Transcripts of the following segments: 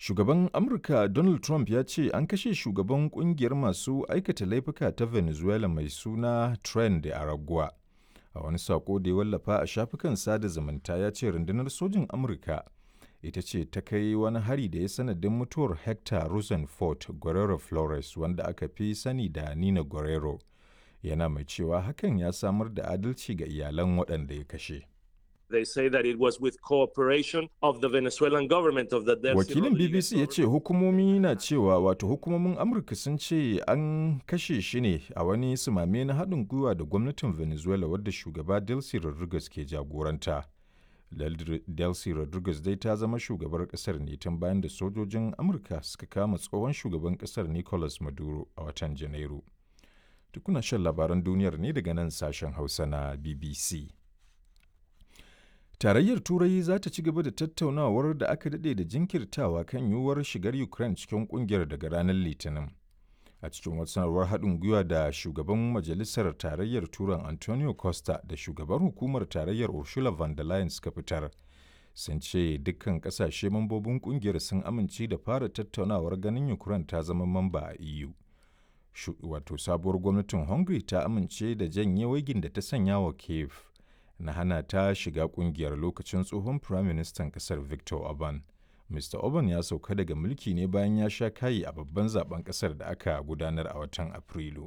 Shugaban Amurka Donald Trump ya ce an kashe shugaban kungiyar masu aikata laifuka ta Venezuela mai suna Tren de Aragua. A wani sako da ya wallafa a shafukan sada zumunta ya ce rundunar sojin Amurka ita ce ta kai wani hari da ya sanadin mutuwar Hector Rosenfort Guerrero Flores wanda aka fi sani da Nina Guerrero. Yana mai cewa hakan ya samar da adalci ga iyalan waɗanda ya kashe. They say that it was with cooperation of the Venezuelan government of the Delcy Wakilin Rodriguez BBC ya ce hukumomi na cewa wato hukumomin Amurka sun ce an kashe shi ne a wani sumame na haɗin gwiwa da gwamnatin Venezuela wadda shugaba Delcy Rodriguez ke jagoranta. Del- Delcy Rodriguez dai ta zama shugabar ƙasar ne tun bayan da sojojin Amurka suka kama tsohon shugaban ƙasar Nicolas Maduro a watan Janairu. Tukuna shan labaran duniyar ne daga nan sashen Hausa na BBC. Tarayyar Turai za ta ci gaba da tattaunawar da aka daɗe da jinkirtawa kan yiwuwar shigar Ukraine cikin ƙungiyar daga ranar Litinin. A cikin wata sanarwar haɗin gwiwa da shugaban Majalisar Tarayyar Turan Antonio Costa da shugaban hukumar Tarayyar Ursula von der Leyen suka fitar. Sun ce dukkan ƙasashe mambobin ƙungiyar sun amince da fara tattaunawar ganin Ukraine ta zama mamba a EU. Shu- Wato sabuwar gwamnatin Hungary ta amince da janye waigin da ta sanya wa Kiev. na hana ta shiga kungiyar lokacin tsohon firaministan kasar Victor Orban. Mr. Orban ya sauka daga mulki ne bayan ya sha kayi a babban zaben kasar da aka gudanar a watan Afrilu.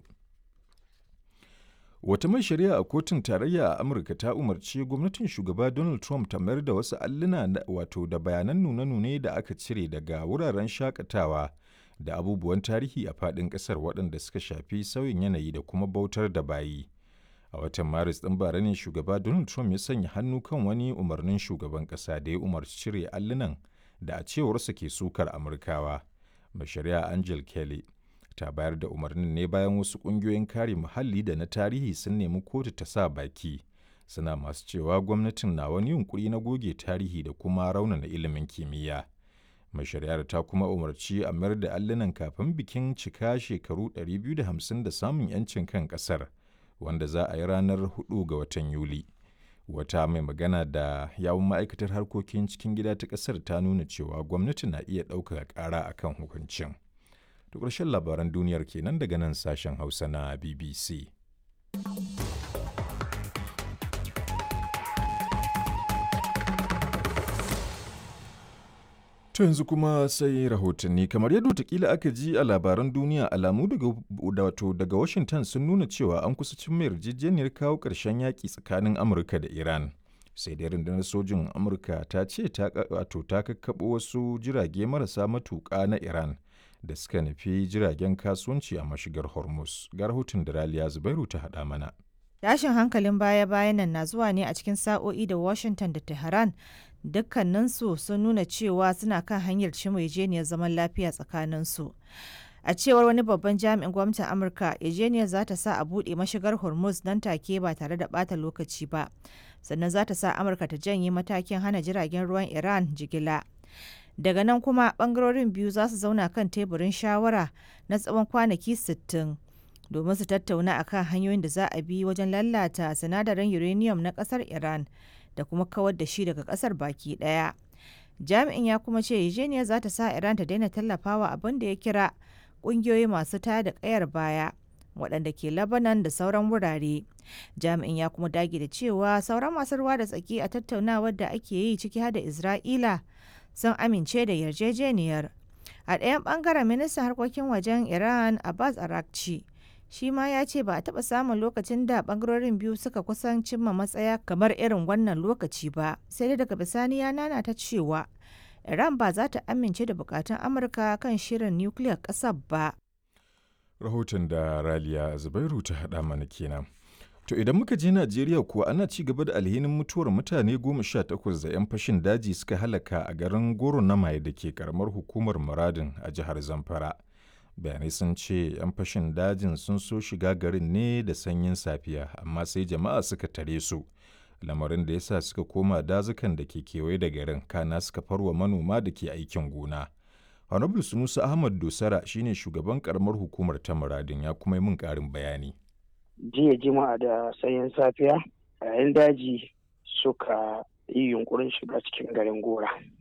Wata mai shari'a a kotun tarayya a Amurka ta umarci gwamnatin shugaba Donald Trump ta mayar da wasu alluna na- wato da bayanan nune-nune da aka cire daga wuraren shakatawa da abubuwan tarihi a faɗin ƙasar waɗanda suka shafi sauyin yanayi da kuma bautar da bayi. a watan maris ɗin bara ne shugaba donald trump ya sanya hannu kan wani umarnin shugaban ƙasa da ya umarci cire allunan da a cewarsa ke sukar amurkawa mai shari'a angel kelly ta bayar da umarnin ne bayan wasu ƙungiyoyin kare muhalli da na tarihi sun nemi kotu ta sa baki suna masu cewa gwamnatin na wani yunkuri na goge tarihi da kuma raunana ilimin kimiyya mai shari'ar ta kuma umarci a mayar da allunan kafin bikin cika shekaru 250 da samun 'yancin kan ƙasar. wanda za a yi ranar 4 ga watan Yuli. Wata mai magana da yawun ma'aikatar harkokin cikin gida ta ƙasar ta nuna cewa gwamnati na iya ɗaukaka ƙara a kan hukuncin. To ƙarshen labaran duniyar kenan daga nan sashen Hausa na BBC. To yanzu kuma sai rahotanni kamar yadda watakila aka ji a labaran duniya alamu daga da wato daga Washington sun nuna cewa an kusa cin yarjejeniyar kawo ƙarshen yaƙi tsakanin Amurka da Iran. Sai dai rundunar sojin Amurka ta ce ta wato ta kakkaɓo wasu jirage marasa matuƙa na Iran da suka nufi jiragen kasuwanci a mashigar Hormuz. Ga rahoton da Raliya Zubairu ta haɗa mana. Tashin hankalin baya-bayan nan na zuwa ne a cikin sa'o'i da Washington da Tehran dukkaninsu sun nuna cewa suna kan hanyar cimma zaman lafiya tsakaninsu. A cewar wani babban jami'in gwamnatin Amurka, yarjejeniyar za ta sa a buɗe mashigar Hormuz nan take ba tare da ɓata lokaci ba. Sannan za ta sa Amurka ta janye matakin hana jiragen ruwan Iran jigila. Daga nan kuma ɓangarorin biyu za su zauna kan teburin shawara na tsawon kwanaki 60. domin su tattauna akan hanyoyin da za a bi wajen lalata sinadarin uranium na kasar Iran da kuma kawar da shi daga kasar baki daya. Jami'in ya kuma ce yarjejeniyar za ta sa Iran ta daina tallafawa abin da ya kira kungiyoyi masu tada da kayar baya waɗanda ke Lebanon da sauran wurare. Jami'in ya kuma dage da cewa sauran masu ruwa da tsaki a tattaunawar da ake yi ciki har da Isra'ila sun amince da yarjejeniyar. A ɗayan ɓangaren ministan harkokin wajen Iran Abbas Arakci shi ma ya ce ba a taɓa samun lokacin da ɓangarorin biyu suka kusan cimma matsaya kamar irin wannan lokaci ba sai dai daga bisani ya nana ta cewa iran ba za ta amince da bukatun amurka kan shirin nukiliyar ƙasar ba Rahoton da Raliya Zubairu ta haɗa mana kenan. To idan muka je Najeriya kuwa ana ci gaba da alhinin mutuwar mutane goma sha takwas da 'yan fashin daji suka halaka a garin Goro na Maye da ke karamar hukumar Muradin a jihar Zamfara. bayanai sun ce 'yan fashin dajin sun so shiga garin ne da sanyin safiya amma sai jama'a suka tare su lamarin da ya sa suka koma dazukan da ke kewaye da garin kana suka farwa manoma da ke aikin gona honorable sunusa ahmad dosara shine shugaban karamar hukumar ta muradin ya kuma yi min karin bayani jiya jima'a da sanyin safiya yayin daji suka yi yunkurin shiga cikin garin gora